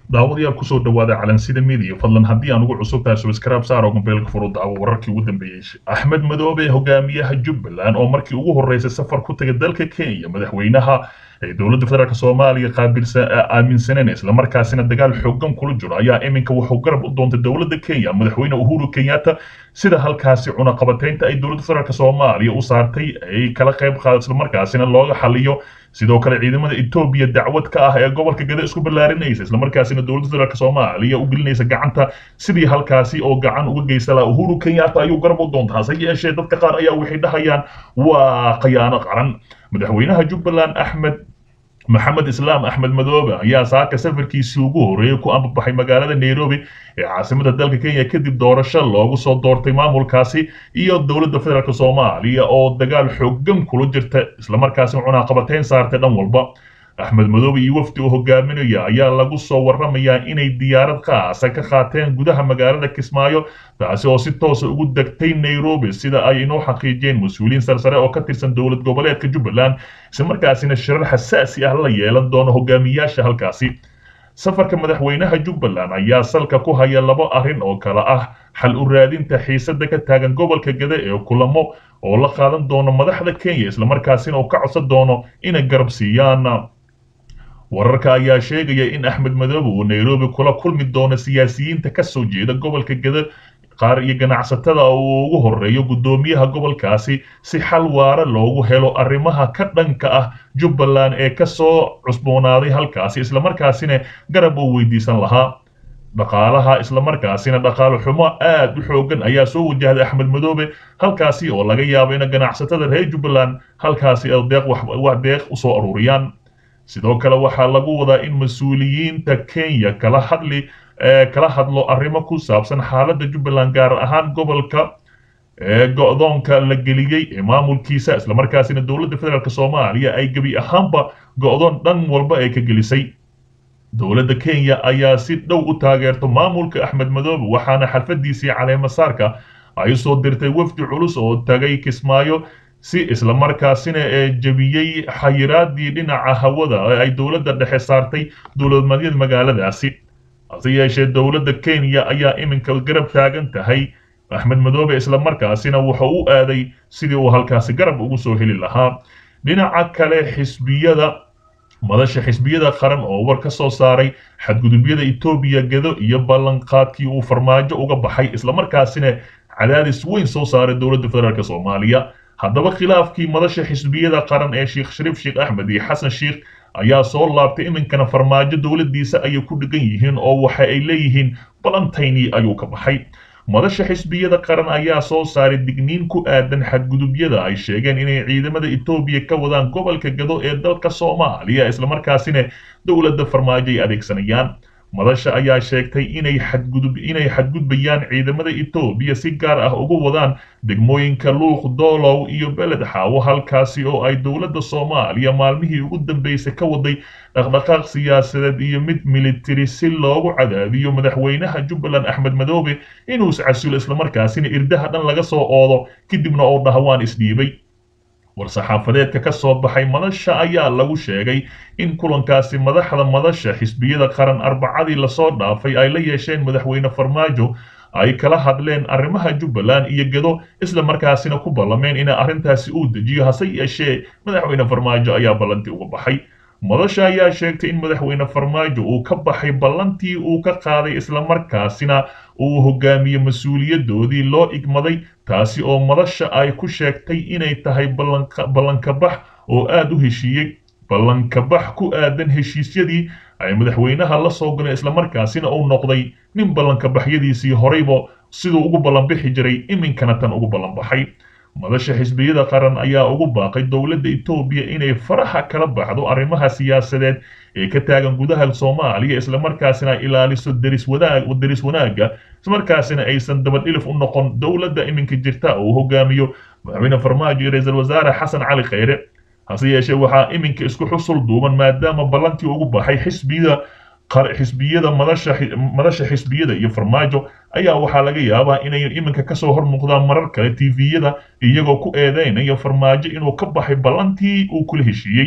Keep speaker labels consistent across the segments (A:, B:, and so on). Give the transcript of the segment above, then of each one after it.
A: daawadayaal kusoo dhawaada calansida midiya fadlan haddii aan ugu cusub tahay subscribe saar oo mobeelka furu daawo wararkii ugu dambeeyey axmed madoobe hogaamiyaha jubbaland oo markii ugu horreysay safar ku tagay dalka kenya madaxweynaha ee dowladda federaalk soomaaliya qaabilsan aaminsaneen islamarkaasina dagaal xoogan kula jiro ayaa iminka wuxuu garab u doontay dowladda kenya madaxweyne uhuru kenyatta sida halkaasi cunaqabataynta ay dowladda federaalk soomaaliya u saartay ay kala qayb qaado islamarkaasina looga xaliyo sidoo kale ciidamada etoobiya dacwad ka ah ee gobolka gada isku ballaarinaysa islamarkaasina dowladda federaalk soomaaliya u gelinaysa gacanta sidii halkaasi oo gacan uga geysta laha uhuru kenyatta ayuu garab u doontaa hase yeeshee dadka qaar ayaa waxay dhahayaan waa khiyaano qaran madaxweynaha jubbaland axmed maxamed islaam axmed madoobe ayaa saaka safarkiisii ugu horreeyey ku ambabaxay magaalada nairobi ee caasimada dalka kenya kadib doorasho loogu soo doortay maamulkaasi iyo dowladda federaalk soomaaliya oo dagaal xoogan kula jirta islamarkaasina cunaqabateyn saartay dhan walba axmed madoobe iyo wafdi uu hogaaminaya ayaa lagu soo warramayaa inay diyaarad qaasa ka qaateen gudaha magaalada kismaayo taasi oo si toosa ugu degtay nairobi sida ay inoo xaqiijiyeen mas-uuliyiin sarsare oo ka tirsan dowlad goboleedka jubbaland islamarkaasina shirar xasaasi ah la yeelan doono hogaamiyaasha halkaasi safarka madaxweynaha jubbaland ayaa salka ku haya labo arrin oo kale ah xal u raadinta xiisada ka taagan gobolka gada ee kulamo oo la qaadan doono madaxda kenya islamarkaasina uu ka codsan doono inay garab siiyaan wararka ayaa sheegaya in axmed madoobe uu nairobi kula kulmi doono siyaasiyiinta ka soo jeeda gobolka gada qaar iyo ganacsatada uu ugu horreeyo guddoomiyaha gobolkaasi si xal waara loogu helo arrimaha ka dhanka ah jubbaland ee ka soo cusboonaaday halkaasi islamarkaasina garab uu weydiisan lahaa dhaqaalaha islamarkaasina dhaqaale xumo aad u xoogan ayaa soo wajahday axmed madoobe halkaasi oo laga yaabo in ganacsatada reer jubbaland halkaasi deeq wax deeq usoo aruuriyaan sidoo kale waxaa lagu wadaa in mas-uuliyiinta kenya kala hadli kala hadlo arrimo ku saabsan xaaladda jubbaland gaar ahaan gobolka go-doonka la geliyey ee maamulkiisa islamarkaasina dowladda federaalk soomaaliya ay gebi ahaanba go-doon dhan walba ay ka gelisay dowladda kenya ayaa si dhow u taageerto maamulka axmed madoobe waxaana xalfadiisii caleemasaarka ay usoo dirtay wafdi culus oo tagay kismaayo si islamarkaasina ee jebiyey xayiraadii dhinaca hawada ee ay dowladda dhexe saartay dowladmadyada magaaladaasi hase yeeshee dowladda kenya ayaa iminka garab taagan tahay axmed madoobe islamarkaasina wuxuu u aaday sidii uu halkaasi garab ugu soo heli lahaa dhinaca kale xisbiyada madasha xisbiyada qaran oo war ka soo saaray xadgudubyada etoobiya gado iyo ballanqaadkii uu farmaajo uga baxay islamarkaasina cadaadis weyn soo saaray dowladda federaalk soomaaliya haddaba khilaafkii madasha xisbiyada qaran ee sheekh shariif sheekh axmed iyo xasan sheekh ayaa soo laabtay iminkana farmaajo dowladdiisa ayay ku dhigan yihiin oo waxa ay leeyihiin balantayni ayuu ka baxay madasha xisbiyada qaran ayaa soo saaray digniin ku aadan xadgudubyada ay sheegeen inay ciidamada etoobiya ka wadaan gobolka gado ee dalka soomaaliya islamarkaasina dowladda farmaajo ay adeegsanayaan madasha ayaa sheegtay inay xadgudub inay xadgudbayaan ciidamada etoobiya si gaar ah ugu wadaan degmooyinka luuq doolow iyo beled xaawo halkaasi oo ay dowladda soomaaliya maalmihii ugu dambeysay ka waday dhaqdhaqaaq siyaasadeed iyo mid militari si loogu cadaadiyo madaxweynaha jubbaland axmed madoobe inuu iscasulo islamarkaasina irdaha dhan laga soo oodo kadibna oo dhaha waan isdhiibay war-saxaafadeedka ka soo baxay madasha ayaa lagu sheegay in kulankaasi madaxda madasha xisbiyada qaran arbacadii lasoo dhaafay ay la yeesheen madaxweyne farmaajo ay kala hadleen arrimaha jubbaland iyo gado isla markaasina ku ballameen in arrintaasi uu dejiyo hase yeeshee madaxweyne farmaajo ayaa ballantii uga baxay madasha ayaa sheegtay in madaxweyne farmaajo uu ka baxay ballantii uu ka qaaday islamarkaasina uu hogaamiye mas-uuliyadoodii loo igmaday taasi oo madasha ay ku sheegtay inay tahay ballankabax oo aad u heshiiyey ballankabax ku aadan heshiisyadii ay madaxweynaha la soo galeen islamarkaasina uu noqday nin ballankabaxyadiisii horeyba siduu ugu ballanbixi jiray iminkana tan ugu ballanbaxay madasha xisbiyada qaran ayaa ugu baaqay dowladda etoobiya inay faraxa kala baxdo arrimaha siyaasadeed ee ka taagan gudaha soomaaliya islamarkaasina ilaaliso deris wanaag deris wanaagga islamarkaasina aysan dabadhilif u noqon dowladda iminka jirta oo uu hogaamiyo madaxweyne farmaajo iyo ra-iisul wasaare xasan cali khayre hase yeeshee waxaa iminka isku xusul duuban maadaama ballantii ugu baxay xisbiyada xisbiyada madasha madasha xisbiyada iyo farmaajo ayaa waxaa laga yaabaa inay iminka kasoo hor muuqdaan marar kale tviyada iyagoo ku eedeynaya farmaajo inuu ka baxay ballantii uu kula heshiiyey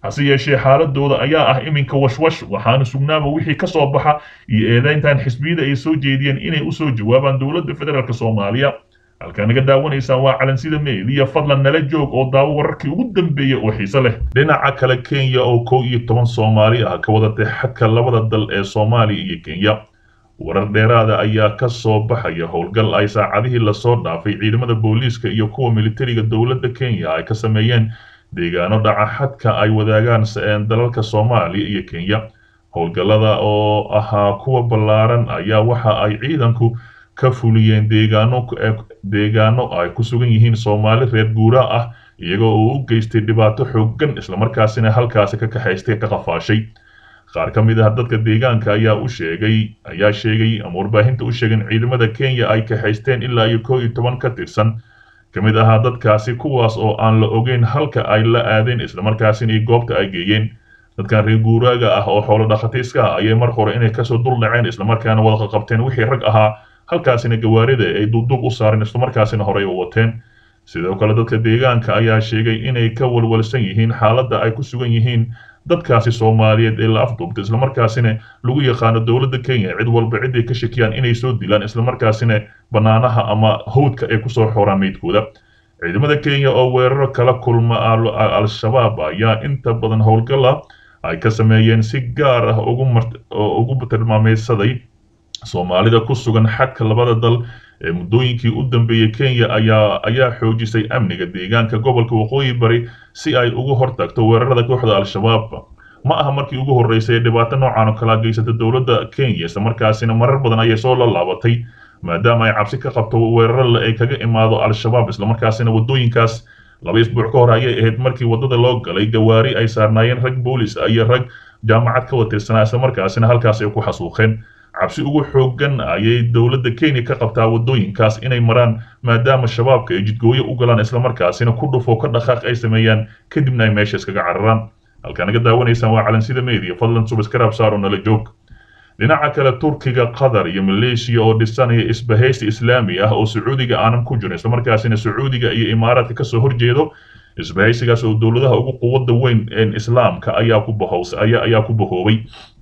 A: hase yeeshee xaaladooda ayaa ah iminka washwash waxaana sugnaaba wixii ka soo baxa iyo eedayntan xisbiyada ay soo jeediyeen inay usoo jawaabaan dowladda federaalk soomaaliya halkaa naga daawanaysaan waa calansida meediya fadlan nala joog oo daawo wararkii ugu dambeeyey oo xiise leh dhinaca kale kenya oo kow iyo toban soomaali ah ka wadatay xadka labada dal ee soomaaliya iyo kenya warar dheeraada ayaa ka soo baxaya howlgal ay saacadihii lasoo dhaafay ciidamada booliiska iyo kuwa militariga dowladda kenya ay ka sameeyeen deegaano dhaca xadka ay wadaagaan dalalka soomaaliya iyo kenya howlgallada oo ahaa kuwa ballaaran ayaa waxa ay ciidanku ka fuliyeen deegaano deegaano ay ku sugan yihiin soomaali reer guuraa ah iyagoo uu u geystay dhibaato xooggan islamarkaasina halkaasi ka kaxaystay ka qafaashay qaar ka mid ah dadka deegaanka ayaa u sheegay ayaa sheegay ama warbaahinta u sheegeen ciidamada kenya ay kaxaysteen ilaa iyo kow iyo toban ka tirsan ka mid ahaa dadkaasi kuwaas oo aan la ogeyn halka ay la aadeen islamarkaasina iyo goobta ay geeyeen dadkan reer guuraaga ah oo xoolo dhaqatiiska ah ayay mar hore inay kasoo dul dhaceen islamarkaana wada qabteen wixii rag ahaa halkaasina gawaarida ay duubduub u saareen islamarkaasina horey u wateen sidoo kale dadka deegaanka ayaa sheegay inay ka walwalsan yihiin xaaladda ay ku sugan yihiin dadkaasi soomaaliyeed ee la afduubtay islamarkaasina lagu yaqaano dowladda kenya cid walba ciday ka shakiyaan inay soo dilaan islamarkaasina bannaanaha ama hawdka ay kusoo xooraan meydkooda ciidamada kenya oo weeraro kala kulma al-shabaab ayaa inta badan howlgala ay ka sameeyeen si gaar ah ugu tilmaameysaday soomaalida ku sugan xadka labada dal ee muddooyinkii u dambeeyey kenya ayaa ayaa xoojisay amniga deegaanka gobolka waqooyi bari si ay uga hortagto weerarada kooxda al-shabaab ma aha markii ugu horreysay ee dhibaato noocan oo kala geysata dowladda kenya islamarkaasina marar badan ayay soo la laabatay maadaama ay cabsi ka qabto weeraro ay kaga imaado al-shabaab islamarkaasina waddooyinkaas laba isbuuc ka hor ayay ahayd markii waddada loo galay gawaari ay saarnaayeen rag boolis iyo rag jaamacad ka watirsanaa islamarkaasina halkaas ay ku xasuuqeen cabsi ugu xooggan ayay dowladda kenya ka qabtaa waddooyinkaas inay maraan maadaama shabaabka ay jidgooyo u galaan islamarkaasina ku dhufo ka dhaqaaq ay sameeyaan kadibna ay meesha iskaga cararaan halkaa naga daawanaysaan waa calansida media fadlan subscribe saaro nala joog dhinaca kale turkiga qatar iyo maleeshiya oo dhisanaya isbahaysi islaami ah oo sacuudiga aanan ku jirin islamarkaasina sacuudiga iyo imaaraadka kasoo horjeedo isbahaysigaas oo dowladaha ugu quwadda weyn ee islaamka ayaa ku bahowsa ayaa ku bahoobay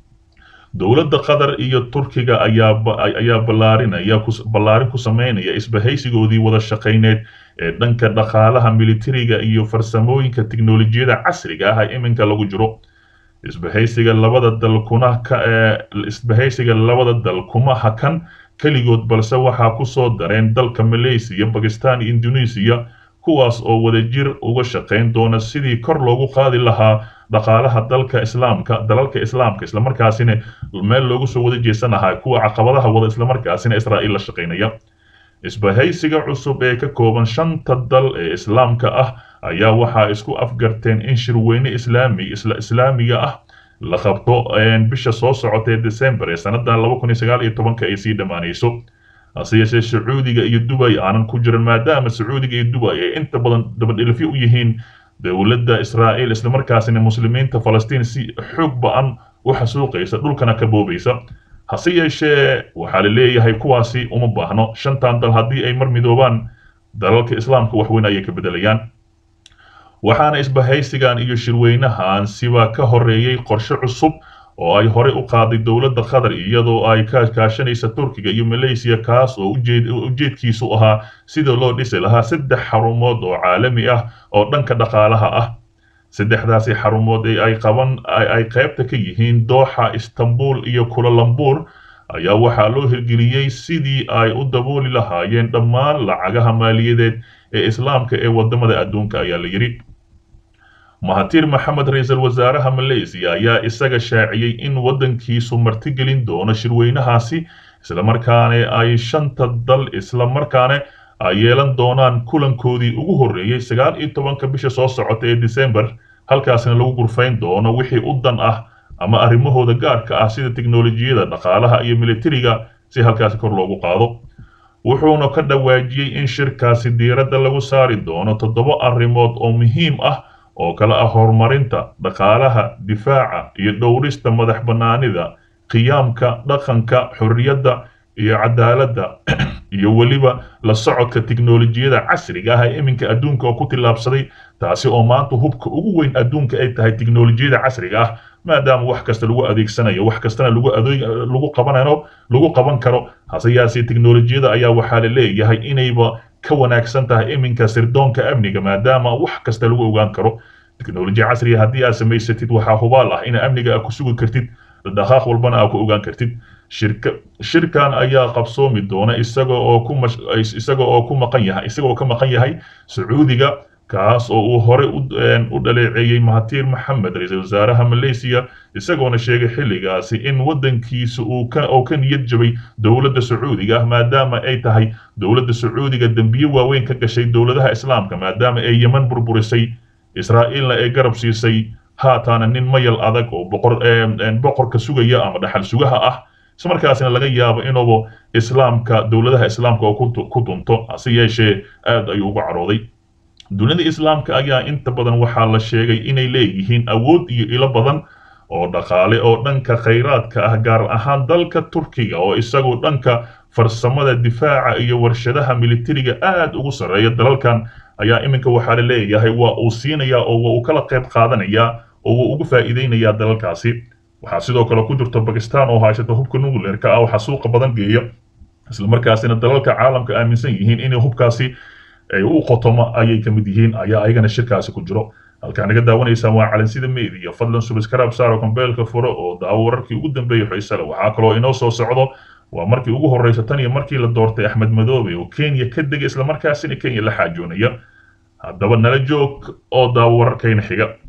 A: dowladda qatar iyo turkiga ayaa ayaa ballaarinaya ballaarin ku sameynaya isbahaysigoodii wada shaqayneed ee dhanka dhaqaalaha militariga iyo farsamooyinka tiknolojiyada casriga ah ee iminka lagu jiro isbahaysiga labada dal kuna ka isbahaysiga labada dal kuma hakan keligood balse waxaa ku soo dareen dalka malaysiya bakistan iyo indonesia kuwaas oo wadajir uga shaqayn doona sidii kor loogu qaadi lahaa dhaqaalaha dalka islaamka dalalka islaamka islamarkaasina meel loogu soo wada jeesanahaa kuwa caqabadaha wada islamarkaasina israa'iil la shaqaynaya isbahaysiga cusub ee ka kooban shanta dal ee islaamka ah ayaa waxaa isku afgarteen in shirweyne islaami islaamiga ah la qabto bisha soo socota ee december ee sannadan laba kun iyo sagaal iyo tobanka ay sii dhammaanayso hase yeeshee sacuudiga iyo dubay aanan ku jirin maadaama sacuudiga iyo dubay ay inta badan dabadhilifyo u yihiin dowladda israa'iil islamarkaasina muslimiinta falastiin si xoog ba-an u xasuuqaysa dhulkana ka boobaysa hase yeeshee waxaa la leeyahay kuwaasi uma baahno shantan dal haddii ay mar midoobaan dalalka islaamka waxweyn ayay ka bedelayaan waxaana isbahaysigan iyo shirweynahan siba ka horeeyey qorshe cusub oo ay horey u qaaday dowladda qatar iyadoo ay ka kaashanaysa turkiga iyo malaysiya kaas oo ujeedkiisu ahaa sida loo dhisi lahaa saddex xarumood oo caalami ah oo dhanka dhaqaalaha ah saddexdaasi xarumood ee ay qaban ay qaybta ka yihiin dooxa istanbul iyo kulalambur ayaa waxaa loo hirgeliyey sidii ay u dabooli lahaayeen dhammaan lacagaha maaliyadeed ee islaamka ee wadamada adduunka ayaa la yidhi mahatir maxamed ra-iisul wasaaraha malaysiya ayaa isaga shaaciyey in waddankiisu martigelin doono shirweynahaasi islamarkaana ay shanta dal islamarkaana ay yeelan doonaan kulankoodii ugu horreeyey sagaal iyo tobanka bisha soo socota ee december halkaasina lagu gurfayn doono wixii u dan ah ama arrimahooda gaarka ah sida tiknolojiyada dhaqaalaha iyo militariga si halkaasi kor loogu qaado wuxuuna ka dhawaajiyey in shirkaasi diiradda lagu saari doono toddoba arrimood oo muhiim ah oo kale ah horumarinta dhaqaalaha difaaca iyo dhowrista madax bannaanida qiyaamka dhaqanka xorriyadda iyo cadaaladda iyo weliba la socodka tiknolojiyada casriga ah ee iminka adduunka oo ku tillaabsaday taasi oo maanta hubka ugu weyn adduunka ay tahay tiknolojiyada casriga ah maadaama wax kasta lagu adeegsanayo wax kastana lagu adeeg lagu qabanayo lagu qaban karo hase yaasee tiknolojiyada ayaa waxaa la leeyahay inayba ka wanaagsan tahay iminka sirdoonka amniga maadaama wax kasta lagu ogaan karo teknolojiya casriga haddii aad samaysatid waxaa hubaal ah in amniga aad ku sugi kartid dhaqaaq walbana aad ku ogaan kartid shirka shirkan ayaa qabsoomi doona isaga oo ku isaga oo ku maqan yahay isaga oo ka maqan yahay sacuudiga kaas oo uu hore u dhaleeceeyey mahatir maxamed ra-iisul wasaaraha malaysiya isagoona sheegay xilligaasi in waddankiisa uu ka oo ka niyad jabay dowladda sacuudiga ah maadaama ay tahay dowladda sacuudiga dembiye waaweyn ka gashay dowladaha islaamka maadaama ay yeman burburisay israa'iilna ay garab siisay haataana nin mayal adag oo boqor boqorka sugaya ama dhaxal sugaha ah islamarkaasina laga yaabo inuuba islaamka dowladaha islaamka oo ku dunto hase yeeshee aad ayuu uga carooday dunida islaamka ayaa inta badan waxaa la sheegay inay leeyihiin awood iyo ilo badan oo dhaqaale oo dhanka khayraadka ah gaar ahaan dalka turkiga oo isagu dhanka farsamada difaaca iyo warshadaha militariga aad ugu sarreeya dalalkan ayaa iminka waxaa la leeyahay waa uu siinayaa oo waa uu kala qayb qaadanayaa oo waa ugu faa'iideynayaa dalalkaasi waxaa sidoo kale ku jirta bakistan oo haysata hubka nuclearka ah waxaa suuqa badan geeya islamarkaasina dalalka caalamka aaminsan yihiin inay hubkaasi ay u qotomo ayay ka mid yihiin ayaa ayagana shirkaasi ku jiro halkaa naga daawanaysaan waa calansida media fadlan subscribe saaro kombeelka furo oo daawo wararkii ugu dambeeyay xiisale waxaa kaloo inoo soo socdo waa markii ugu horreysa tan iyo markii la doortay axmed madoobe oo kenya ka degay islamarkaasina kenya la xaajoonaya haddaba nala joog oo daawo wararkayna xiga